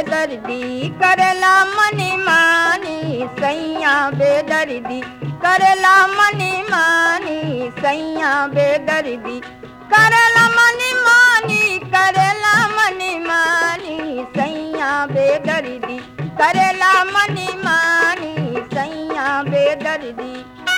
बेदर्दी करेला मनी मानी सैया बेदर्दी करेला मनी मानी सैया बेदर्दी करेला मनी मानी करेला मनी मानी सैया बेदर्दी करेला मनी मानी सैया बेदर्दी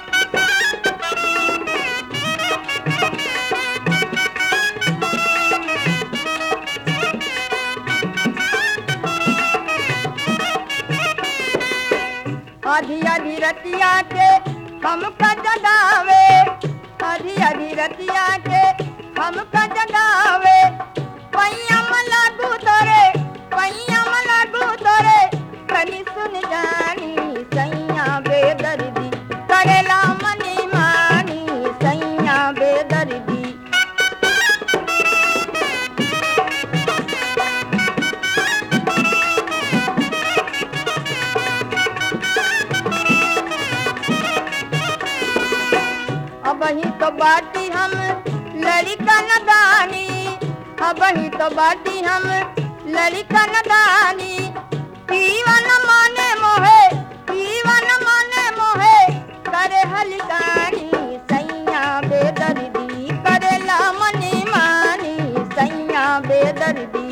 आधी आधी रतिया के हमका जगावे आधी आधी रतिया के हमका जगावे पैया लागू तोरे पैया लागू तोरे कनी सुन जानी सैया बेदर्दी करेला मनी मानी सैया बेदर्दी अब ही तो बाटी हम लड़का नदानी अब ही तो बाटी हम लड़का नदानी पीवन माने मोहे पीवन माने मोहे करे हलकानी सैया बेदर्दी करेला मनी मानी सैया बेदर्दी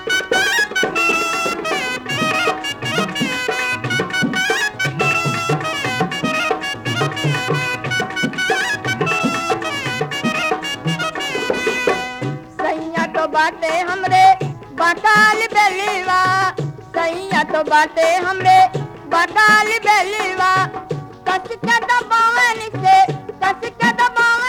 सैया तो बाटे हमरे बटाल बेलीवा सैया तो बाटे हमरे बटाल बेलीवा कस के दबावन से कस के दबावन